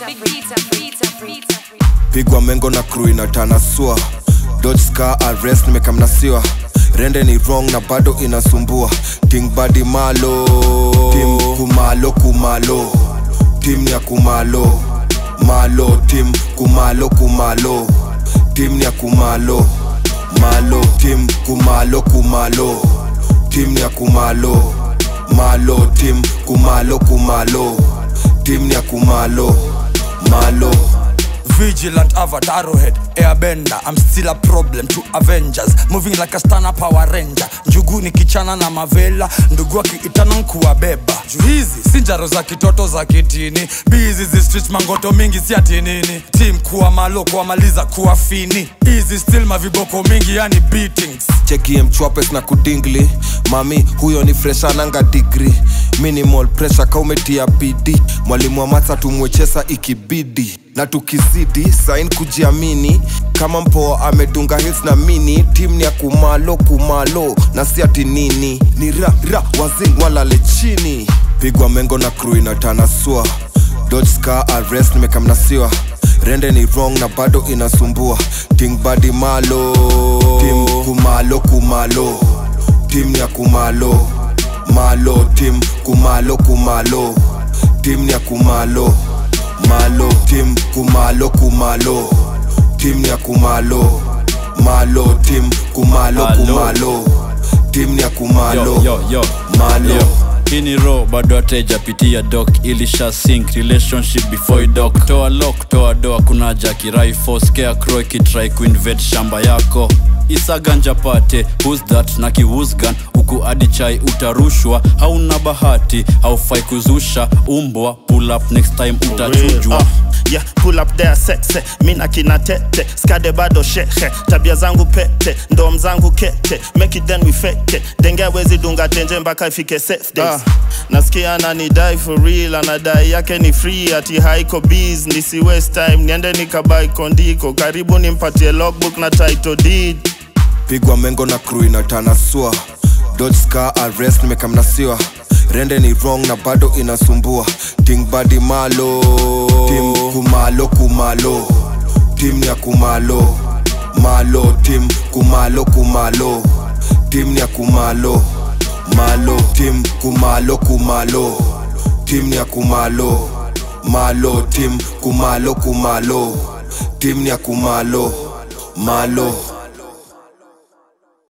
pigwa mengo na crew inatanasua dodge scar arrest nimekamnasiwa rende ni wrong na bado inasumbua ting badi malo tim kumalo kumalo tim ya kumalo malo tim kumalo kumalo tim ya kumalo malo tim kumalo kumalo tim ya kumalo malo tim kumalo kumalo tim ya kumalo malo Vigilant avatar head airbender I'm still a problem to Avengers Moving like a stana power ranger Njugu ni kichana na mavela Ndugu akiitana nkuwabeba Juu hizi si njaro za kitoto za kitini Bizi zi street mangoto mingi si ati nini Team kuwa malo kuwamaliza kuwa fini Easy still maviboko mingi yani beatings chekie mchwapes na kudingli mami huyo ni freshananga digri minimal pressure kaumetia bidi mwalimu wa matsa tumwechesa ikibidi na tukizidi sain kujiamini kama mpoa amedunga hits na mini tim ni ya kumalo kumalo na si ati nini ni ra ra wazing walale chini pigwa mengo na crew inatanasua dodge scar arrest nimekamnasiwa rende ni wrong na bado inasumbua ting badi malo tim kumalo kumalo tim ya kumalo malo tim kumalo kumalo tim ya kumalo malo tim kumalo kumalo tim ya kumalo malo tim kumalo Malo. kumalo tim ya kumalo yo, yo, yo. malo Yo. hii ni ro bado atejapitia dok ilisha sink relationship before you dock toa lock toa doa kuna jakirai scarecrow ikitrai kuinvade shamba yako isaganja pate who's that na kiwusgan huku adi chai utarushwa hauna bahati haufai kuzusha umbwa pull up next time utachujwa Uh, yeah, pull up there sexe mina kina tete skade bado shehe tabia zangu pete ndom zangu kete make it then we fake it denge wezi dunga tenje mpaka ifike safe days nasikia ananidai for real anadai yake ni free ati haiko bees nisi waste time niende nikabai kondiko karibu nimpatie logbook na title deed pigwa mengo na crew inatanasua dodge scar arrest nimekamnasiwa rende ni wrong na bado inasumbua ting badi malo tim kumalo kumalo tim ya kumalo malo tim kumalo kumalo tim ya kumalo malo tim kumalo kumalo tim ya kumalo malo tim kumalo kumalo tim ya kumalo malo